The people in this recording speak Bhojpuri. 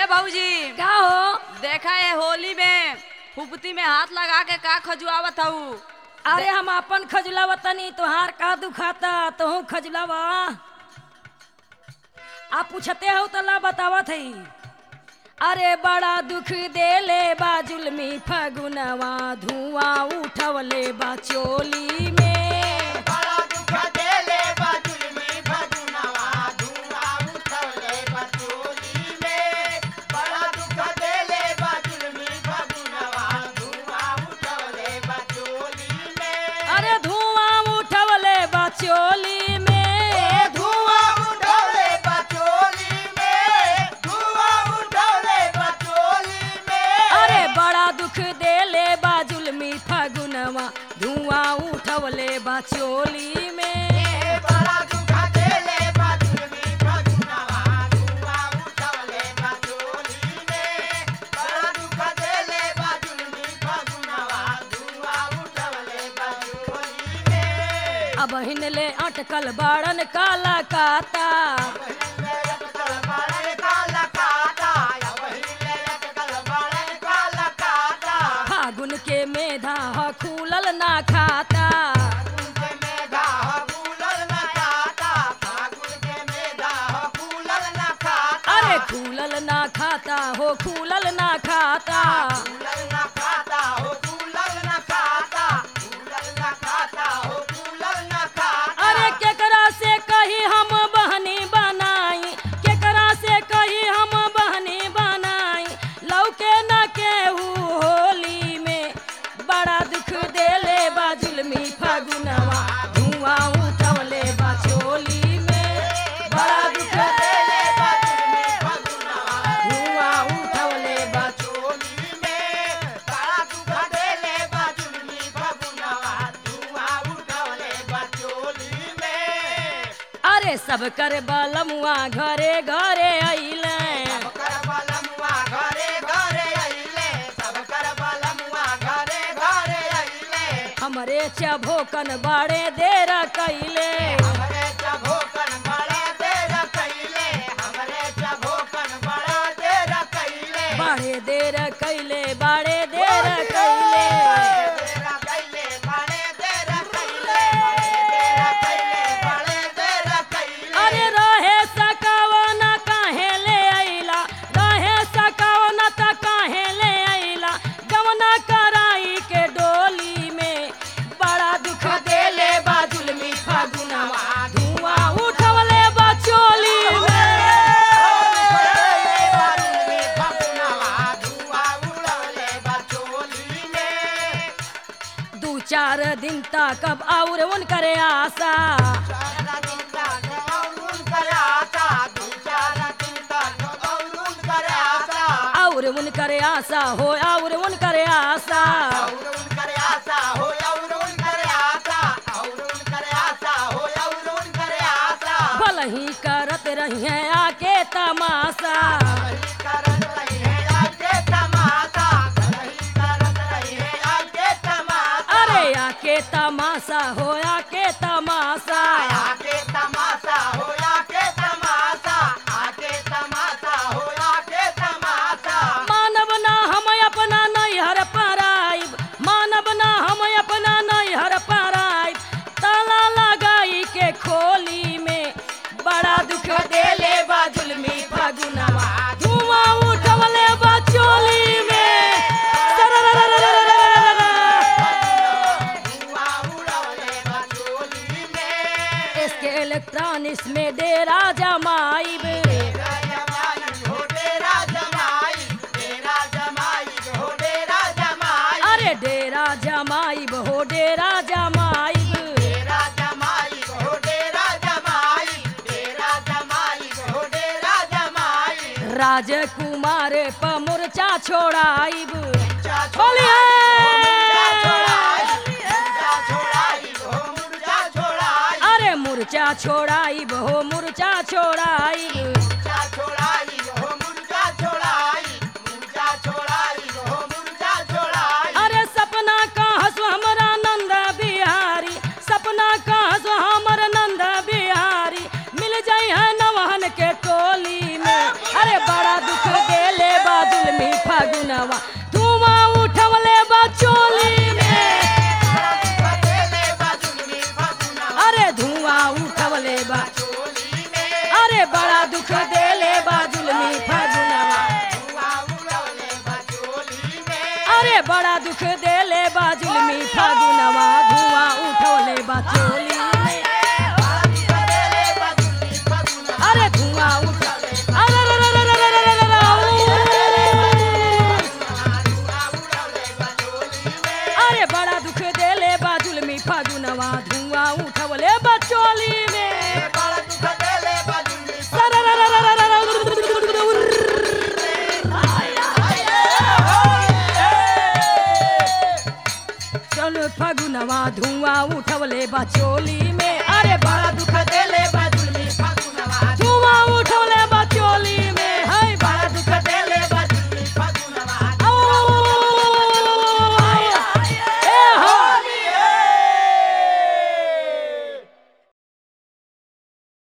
भौजी का हो देखा है होली में फुफती में हाथ लगा के का खजुआवत हऊ अरे हम अपन खजुलावा तनी तोहार का दुखाता तोहू खजुलावा आप पूछते हो तो ला बतावत हई अरे बड़ा दुख देले बा जुलमी फगुनवा धुआं उठवले बा चोली में बड़ा दुख देले बाजुलमी भगुनवा धुआं उठवले बचोली में बड़ा दुख देले बाजुलमी भगुनवा धुआं उठवले बचोली में अरे धुआं उठवले बा चोली में धुआं उठवले बचोली में धुआं उठवले बचोली में अरे बड़ा दुख देले बा जुलमी फगुनवा धुआं उठवले बा चोली में बड़ा दुख देले बाजुलमी भगुनवा धुआं उठवले बचोली में बड़ा दुख देले बाजुलमी भगुनवा धुआं उठवले बचोली में अब हिनले अटकल बाड़न काला काता फागुन के मेधा ह खूलल ना खाता अरे खूलल ना खाता हो खूलल ना खाता अरे केकरा से कही हम बहनी बनाई केकरा से कही हम बहनी बनाई लौके न केहू होली में बड़ा दुख देले बा जुलमी फगुनवा धुआं उठवले बा चोली में बड़ा दुख देले धुआं उठवले बा अरे सब कर बलमुआ घरे घरे अइले हमरे चभोकन बड़े देर कैले हमरे चभोकन बड़ा देर कैले हमरे चभोकन बड़ा देर कैले बड़े देर कैले बड़े देर कैले तेरा कैले बड़े देर कैले तेरा कैले बड़े देर कैले अरे रहे सकावना काहे ले अइला रहे सकावना त काहे ले अइला गवना कराई के डोली में बड़ा दुख देले बा जुलमी फागुनवा धुआं उठवले बा चोली में दू चार दिन तक अब और उनकरे आशा और उनकरे आशा हो और उनकरे आशा भल ही करत रही हैं आके तमाशा अरे आके तमाशा हो आके तमाशा आके तमाशा हो आके तमाशा आके तमाशा हो आके तमाशा मानव ना हम अपना नैहर पराइब मानव ना हम अपना नैहर पराइब ताला लगाई के खोली में बड़ा दुख देले बा जुलमी फगुनवा धुआं उठवले बा चोली में इसके इलेक्ट्रॉनिक्स में डेरा जमाइब अरे डेरा जमाइब हो डेरा जमाइब राजकुमार प मोर्चा छोड़ाइब अरे मुर्चा छोड़ाइब हो मुर्चा छोड़ाइब अरे सपना कहस हमरा नंद बिहारी सपना कहस हमर नंद बिहारी मिल जाई है नवहन के टोली में अरे बड़ा दुख देले दुख देले बा जुलमी फगुनवा धुआं उड़ौले बचोली में अरे बड़ा दुख देले बा जुलमी फगुनवा धुआं उठौले बा चोली में करेले बजुली फगुना अरे धुआं उठौले अरे रे रे रे रे रे रे रे रे धुआं उड़ौले बचोली में अरे बड़ा दुख देले बा जुलमी फगुनवा धुआं उठौले बा चोली में बड़ा दुख देले बजुली सरा रा रा रा रा रा रा चल फगुनवा धुआं उठवले बा चोली में अरे बड़ा दुख देले बा